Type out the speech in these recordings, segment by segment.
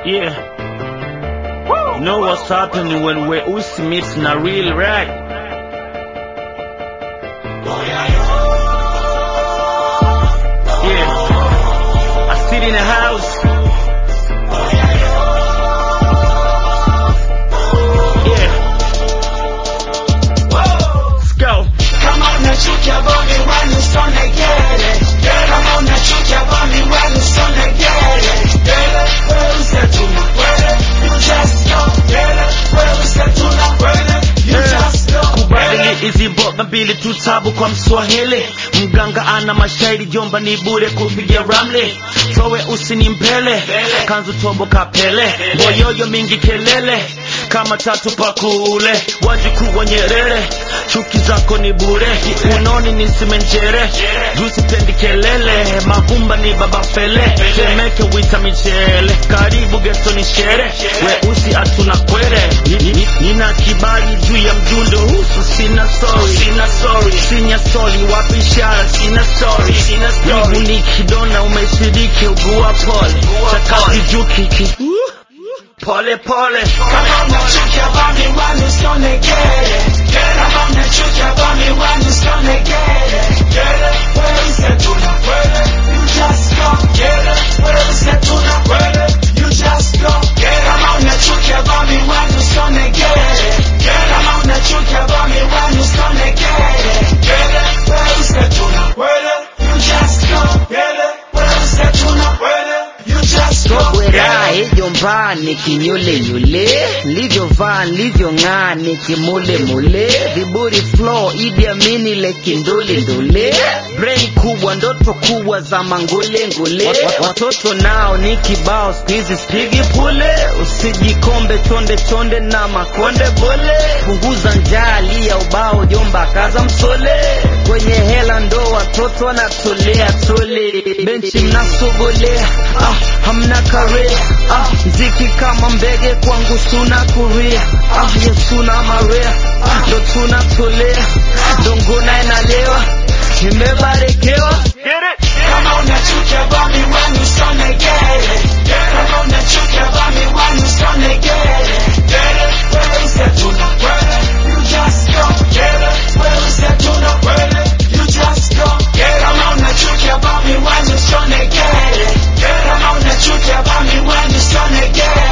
Yeah. You know what's happening when we Usi meets na real rag? Yeah. I sit in a house. Yeah. Let's go. Kama unachukia bomi wenu sone gere Kama unachukia bomi wenu sone gere Wewe usetuna kwele You just go Gere Wewe usetuna kwele You just go kubadili hizi mboga mbili tu tabu kwa mswahili mganga ana mashairi jomba ni bure kupiga ramli towe usini mbele kanzu tombo kapele boyoyo mingi kelele kama tatu pakule wajukuu wa nyerere chuki zako ni bure unoni ni simenjere jusipendi kelele mavumba ni baba fele temeke wita michele karibu geto ni shere weusi hatuna kwere Ni- ni- nina kibali juu ya mjundo husu sina sorry sina sorry sinya sorry wapi ishara sina sorry sina sorry ni kidona umeshiriki ugua pole chakazi juu kiki pole pole Kama unachukia bomi wenu sone gere Kama unachukia bomi wenu sone gere Wewe usetuna kwele You just go Gere Wewe usetuna kwele You just go Kama unachukia bomi wenu sone gere Kama unachukia bomi wenu sone gere Wewe usetuna kwele You just go Gere Wewe usetuna kwele You just go Sobwera ejomba nikinyulenyule livyovaa livyong'aa nikimulemule viburi flow Idi Amini lekindolendole brain kubwa ndoto kubwa za mangulengule watoto nao ni kibao spizi spigi pule usijikombe chonde chonde na makonde bole punguza njali ya ubao jomba kaza msole kwenye hela ndo watoto wanatolea tole benchi mnasogolea ah, hamna kare ah, mziki kama mbege kwangu suna kuria ah, yesuna marea ah, ndo tunatolea dongona inalewa imebarikiwa Kama unachukia bomi wenu sone gere Kama unachukia bomi wenu sone gere Wewe usetuna kwele You just go Gere Wewe usetuna kwele You just go Kama unachukia bomi wenu sone gere Kama unachukia bomi wenu sone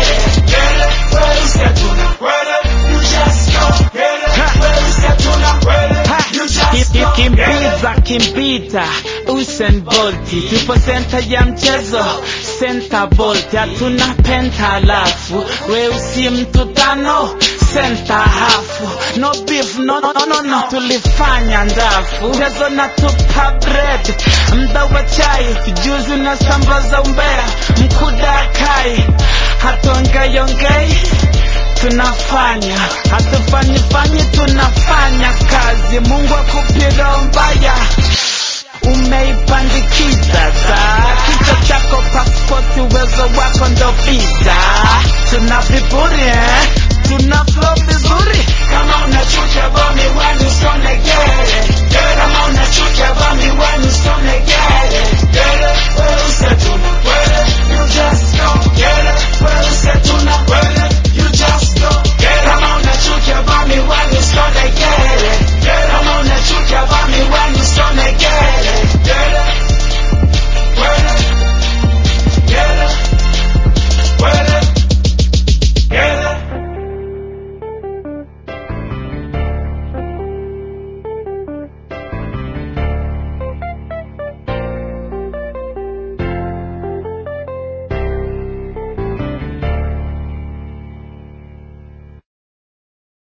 gere Wewe usetuna kwele You just go Gere Wewe usetuna kwele You just go kimbiza kimbita Usain Bolt tupo senta ya mchezo senta Bolt hatuna penta alafu weusi mtu tano senta hafu no beef no, no, no, no, no. tulifanya ndafu mchezo na tupa bread mda wa chai juzi na sambaza umbea mkuda kai hatongeyongei tunafanya hatufanyi fanyi tunafanya kazi mungu akupira mbaya umeipandikiza saa kichwa chako paspoti uwezo wako ndo visa tuna viburi eh? tuna flow vizuri Kama unachukia bomi wenu sone gere